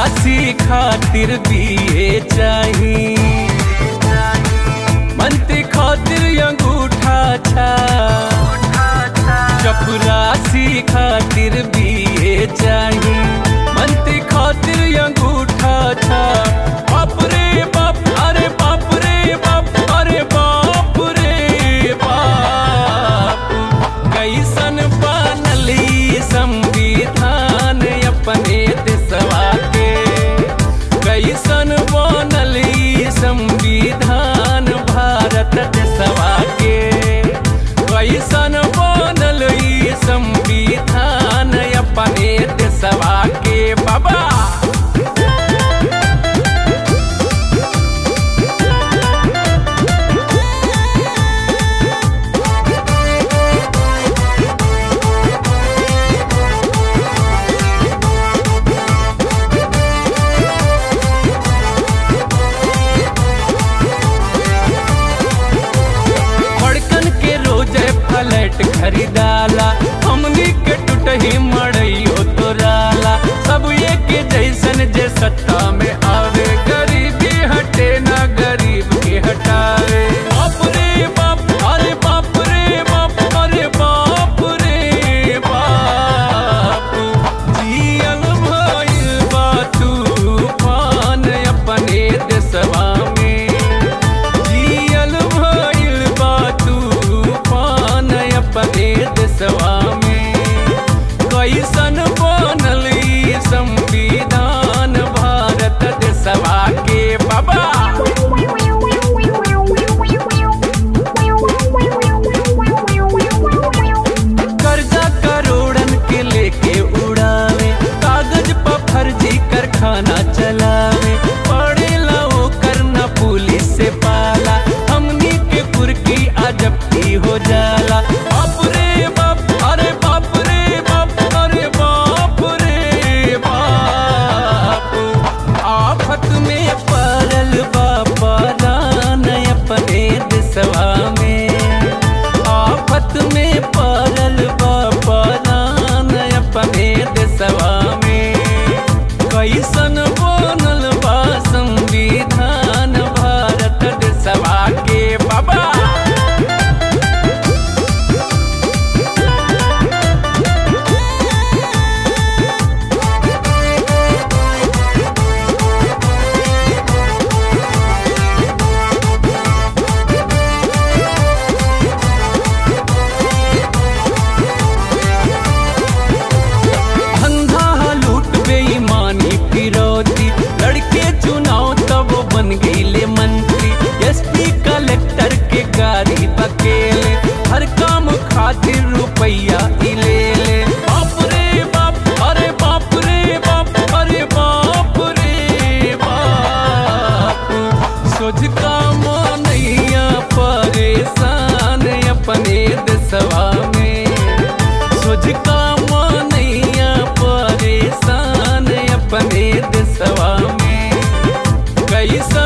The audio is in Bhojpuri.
चपरासी खातिर बीए चाही मंत्री खातिर अंगूठा छा चपरासी खातिर बीए चाही मंत्री खातिर अंगूठा छा बाप रे बाप अरे बाप रे बाप अरे बाप रे बाप कैसन बनली संविधान अपने देशवा के कैसन बनली संविधान भारत देशवा के कैसन बनल ई संविधान अपने देशवा के बाबा बड़कन के रोजे फ्लैट खरीदाला हमनी के टूटही मड़इयो तोराला सब ये के जैसन जे सत्ता में आवे गरीबी हटे ना गरीब के हटावे बाप रे बाप अरे बाप रे बाप अरे बाप रे बाप जियल भइल बा तूफान अपने देशवा में जियल भइल बा तूफान अपने देशवा में कैसन बनल ई संविधान भारत देशवा के बाबा कर्जा करोड़न के लेके उड़ावे कागज पर फर्जी कारखाना चलावे पड़ेला वो करना पुलिस से पाला हमनी के कुर्की अजब हो जाला बाप रे बाप अरे बाप रे बाप अरे बाप रे बाप आफत में पड़ल बापा रान अपने देशवा में आफत में पड़ल बापा रान अपने देशवा में कैसन बनल बा संविधान भारत देशवा के बाबा धंधा लूट बेईमानी फिरौती लड़के चुनाव तब बन गईले मंत्री एसपी कलेक्टर के गाड़ी बकेले हर काम खातिर रुपया ही ले ले बाप रे बाप अरे बाप रे बाप अरे बाप रे बाप सोच काम नैया परेशान अपने देशवा में सोच काम नैया परेशान अपने देशवा में कैसा